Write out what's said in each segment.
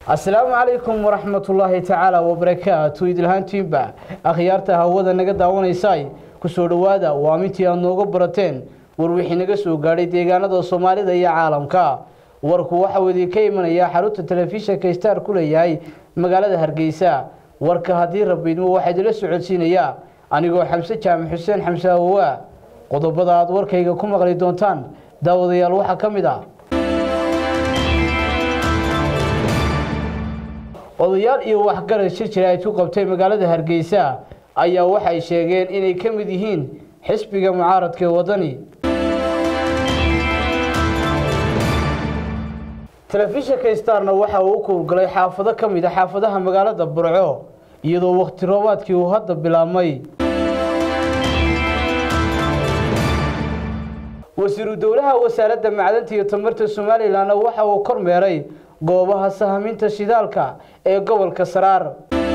asalaamu calaykum waraxmatullaahi tacaala wabarakaatu idilhaantiinba akhyaarta hawada naga daawanaysay kusoo dhowaada waa mintii aad nooga barateen war wixii naga soo gaadhay deegaanada soomaalida iyo caalamka warku waxauu idinka imanayaa xarunta telefishinka star ku leeyahay magaalada hargeysa warka haddii rabiidmo waxaa idila socodsiinayaa anigoo xamse jaamac xuseen xamse awowa qodobada aad warkayga ku maqli doontaan daawadayaal waxaa ka mid ah odayaal iyo waxgarad shir jira ay ku qabtay magaalada hargeysa ayaa waxay sheegeen inay ka mid yihiin xisbiga mucaaradka ee wadani telefishinka starna waxa uu u kuurgalay xaafado ka mid a xaafadaha magaalada burco iyadoo wakhti roobaadkii uu hadda bilaabmay wasiiru dowlaha wasaaradda macdanta iyo tamarta somalilanna waxa uu kormeeray goobaha sahaminta shidaalka ee gobolka saraar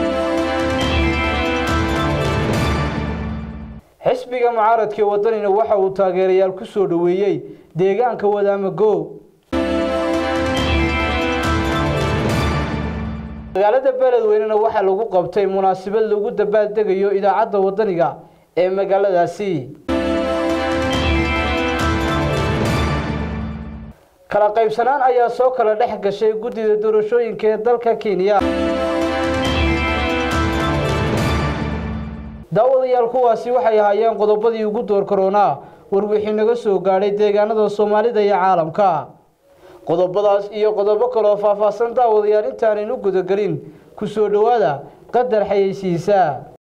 xisbiga mucaaradka ee wadanina waxa uu taageerayaal ku soo dhoweeyey deegaanka wadaamago magaalada beledweynena waxaa lagu qabtay munaasabad lagu dabaaldegayo idaacadda wadaniga ee magaaladaasi kala qaybsanaan ayaa soo kala dhex gashay guddida doorashooyinka ee dalka kenya daawadayaal kuwaasi waxay ahaayeen qodobadii ugu door karoonaa war wixii naga soo gaadhay deegaanada soomaalida iyo caalamka qodobadaas iyo qodobo kaloo faahfaahsan daawadayaal intaanaynu gudagelin ku soo dhowaada qadar xayeysiisa